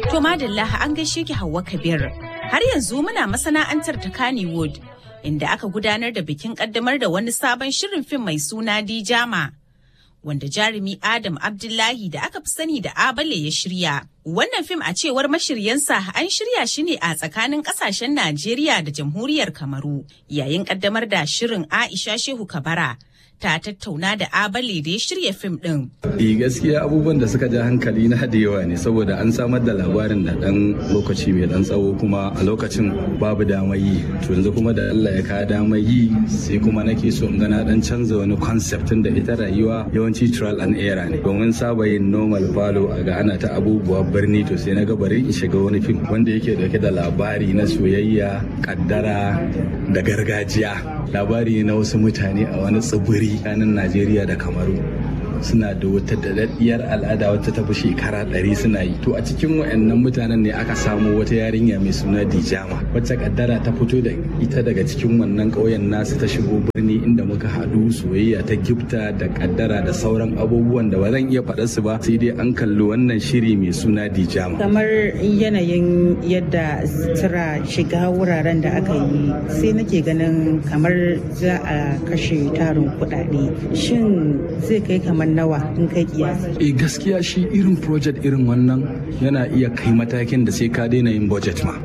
To madalla an gaishe ki Hauwa Kabir. Har yanzu muna masana'antar ta Kannywood inda aka gudanar da bikin kaddamar da wani sabon shirin fim mai suna Dijama. Wanda jarumi Adam Abdullahi da aka fi sani da Abale ya shirya. Wannan fim a cewar mashiryansa an shirya shi ne a tsakanin kasashen Najeriya da Jamhuriyar Kamaru. Yayin kaddamar da shirin Aisha Shehu Kabara ta tattauna da Abale da ya shirya fim din. Eh gaskiya abubuwan da suka ja hankali na da yawa ne saboda an samar da labarin da dan lokaci mai dan tsawo kuma a lokacin babu damar yi to yanzu kuma da Allah ya ka damar yi sai kuma nake so in ga na dan canza wani concept da ita rayuwa yawanci trial and error ne domin saba yin normal falo a ga ana ta abubuwa birni to sai na ga bari in shiga wani fim wanda yake dauke da labari na soyayya kaddara da gargajiya labari na wasu mutane a wani tsibiri tsakanin Najeriya da Kamaru suna da wata daɗaɗɗiyar al'ada wata tafi shekara ɗari suna yi to a cikin wayannan mutanen ne aka samo wata yarinya mai suna dijama wacce kaddara ta fito da ita daga cikin wannan ƙauyen nasu ta shigo birni inda muka haɗu soyayya ta gifta da kaddara da sauran abubuwan da ba zan iya faɗa su ba sai dai an kalli wannan shiri mai suna dijama kamar yanayin yadda sutura shiga wuraren da aka yi sai nake ganin kamar za a kashe tarin kuɗaɗe shin zai kai kamar nawa in kai kiyasi. Eh gaskiya shi irin project irin wannan yana iya kai matakin da sai ka daina yin budget ma.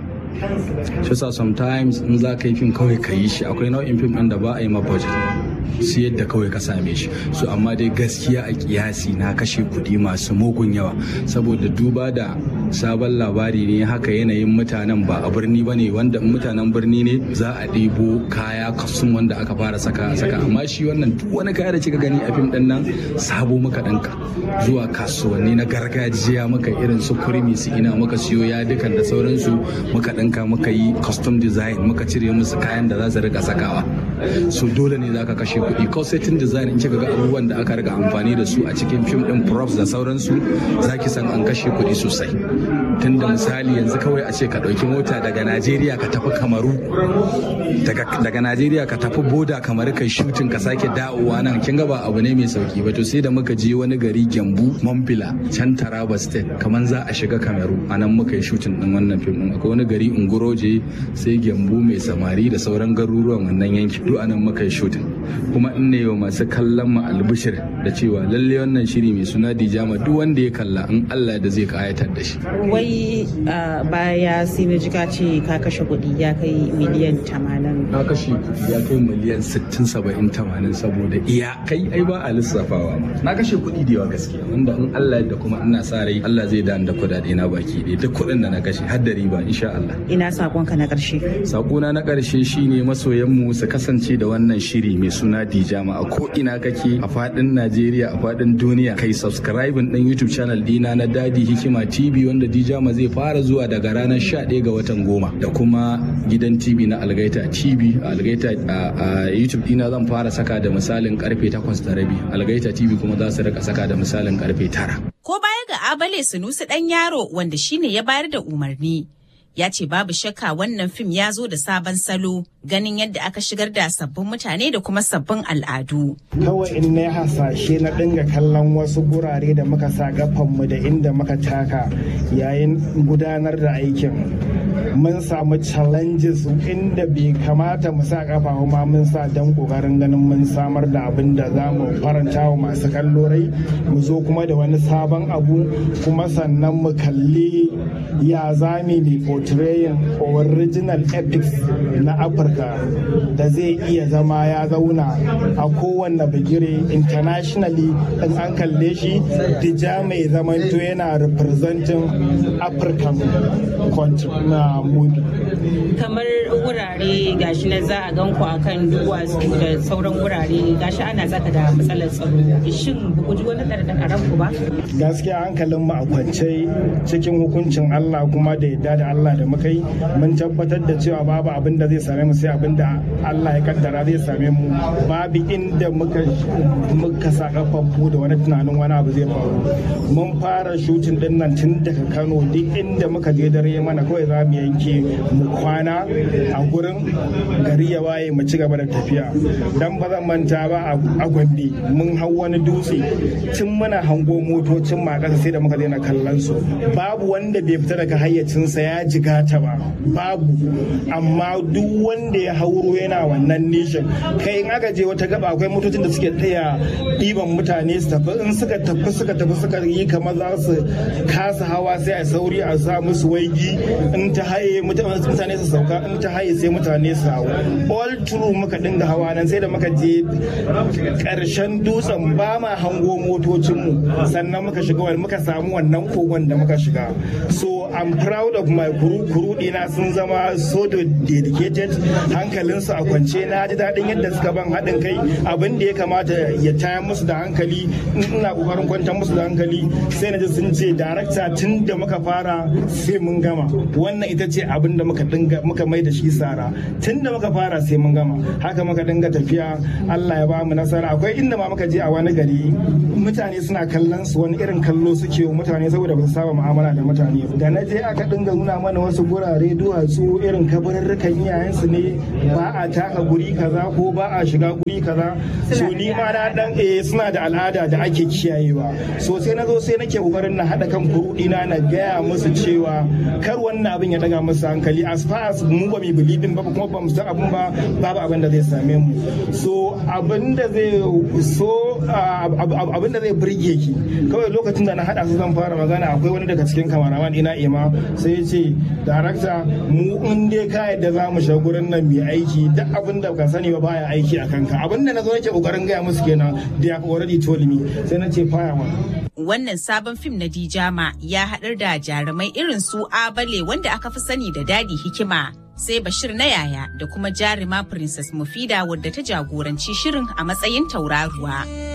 shi sa sometimes in za ka yi fim kawai ka yi shi akwai nau'in fim ɗin da ba a yi ma budget sai yadda kawai ka same shi so amma dai gaskiya a kiyasi na kashe kuɗi masu mugun yawa saboda duba da sabon labari ne haka yanayin mutanen ba a birni ba ne wanda mutanen birni ne za a ɗebo kaya kasun wanda aka fara saka a saka amma shi wannan duk wani kaya da kika gani a fim ɗin nan sabo muka ɗinka zuwa kasuwanni na gargajiya muka irin su kurmi su ina muka siyo yadukan da sauransu muka ɗinka muka yi custom design muka cire musu kayan da za su rika sakawa so dole ne za ka kashe kuɗi cosmetic design in kika ga abubuwan da aka riga amfani da su a cikin fim din props da sauransu za ki san an kashe kuɗi sosai tunda misali yanzu kawai a ce ka ɗauki mota daga najeriya ka tafi kamaru daga najeriya ka tafi boda kamar kai shutin ka sake dawowa nan kin ga ba abu ne mai sauki ba to sai da muka je wani gari gyambu mambila can taraba state kamar za a shiga kamaru a nan muka yi shutin din wannan fim din akwai wani gari ungoroje sai gyambu mai samari da sauran garuruwan wannan yanki duk a nan muka yi shutin kuma in ne wa masu kallon mu albishir da cewa lalle wannan shiri mai suna dijama duk wanda ya kalla in Allah da zai kayatar da shi wai baya sai na jika ce ka kashe kuɗi ya kai miliyan tamanin na kashe kuɗi ya kai miliyan sittin saba'in tamanin saboda iya kai ai ba a lissafawa ma na kashe kuɗi da yawa gaskiya wanda in Allah yadda kuma ina sa rai Allah zai da da kuɗaɗe na baki ɗaya duk kuɗin da na kashe har da riba insha Allah ina sakonka na ƙarshe sakona na ƙarshe shine masoyanmu su kasance da wannan shiri mai suna Dijama a ko ina kake a fadin Najeriya a fadin duniya kai subscribing din YouTube channel dina na Dadi Hikima TV wanda Dijama zai fara zuwa daga ranar 11 ga watan goma da kuma gidan TV na Algaita TV Algaita a YouTube dina zan fara saka da misalin karfe 8 da rabi Algaita TV kuma za su rika saka da misalin karfe 9 Ko baya ga Abale Sunusi dan yaro wanda shine ya bayar da umarni ya ce babu shakka wannan fim ya zo da sabon salo ganin yadda aka shigar da sabbin mutane da kuma sabbin al'adu. Kawai in na hasashe na dinga kallon wasu gurare da muka sa gafanmu da inda muka taka yayin gudanar da aikin. Mun samu challenges inda bai kamata mu sa kafa ma mun sa don kokarin ganin mun samar da abin da za mu faranta wa masu kallo rai mu zo kuma da wani sabon abu kuma sannan mu kalli ya zami ne portraying original epics na afirka da zai iya zama ya zauna a kowanne bigire internationally in an kalle shi dija mai zamanto yana representing african country na movie kamar wurare gashi na za a gan ku akan duwatsu da sauran wurare gashi ana tsaka da matsalar tsaro shin ku ji wani ɗarɗar ku ba gaskiya hankalin mu a kwance cikin hukuncin Allah kuma da yadda da Allah da muka yi mun tabbatar da cewa babu abin da zai same mu sai abin da Allah ya kaddara zai same mu babu inda muka muka sa kafan mu da wani tunanin wani abu zai faru mun fara shutin din nan tun daga Kano duk inda muka je dare mana kawai za mu yanke yanke mu kwana a gurin gari ya waye mu ci gaba da tafiya dan ba zan manta ba a gombe mun hau wani dutse tun muna hango motocin ma kasa sai da muka daina kallon su babu wanda bai fita daga hayyacinsa ya jigata ba babu amma duk wanda ya hauro yana wannan nishin kai in aka je wata gaba akwai motocin da suke taya ɗiban mutane su tafi in suka tafi suka tafi suka yi kamar za su kasa hawa sai a sauri a sa musu waigi in ta haye mutane su sauka in ta haye sai mutane su hau all through muka dinga hawa nan sai da muka je karshen dutsen ba ma hango motocinmu sannan muka shiga wani muka samu wannan kogon da muka shiga so i'm proud of my crew crew dina sun zama so dedicated hankalinsu a kwance na ji daɗin yadda suka ban haɗin kai abin da ya kamata ya taya musu da hankali ina kokarin kwantar musu da hankali sai na ji sun ce darakta tun da muka fara sai mun gama wannan ita ce abin da muka dinga muka mai da shi sara tun da muka fara sai mun gama haka muka dinga tafiya Allah ya ba mu nasara akwai inda ma muka je a wani gari mutane suna kallon su wani irin kallo suke wa mutane saboda ba su saba mu'amala da mutane da na je aka dinga nuna mana wasu gurare duwatsu irin kabarurrukan iyayensu ne ba a taka guri kaza ko ba a shiga guri kaza so ni ma na dan eh suna da al'ada da ake kiyayewa so sai na zo sai nake kokarin na hada kan kurudina na gaya musu cewa kar wannan abin ya daga musu hankali as far as mu ba mu believe ba kuma ba mu san abin ba babu abin da zai same mu so abin da zai so abin da zai burge ki kawai lokacin da na hada su zan fara magana akwai wani daga cikin kamaraman ina ima sai ya ce darakta mu in dai ka yadda za mu shiga gurin nan mai aiki duk abin da ka sani ba baya aiki a kanka abin da na zo nake kokarin gaya musu kenan da ya already told me sai na ce fire Wannan sabon fim na Dijama ya haɗar da jarumai irin su Abale wanda aka fi sani da Dadi Hikima. Sai Bashir na yaya da kuma jaruma Princess Mufida wadda ta jagoranci shirin a matsayin tauraruwa.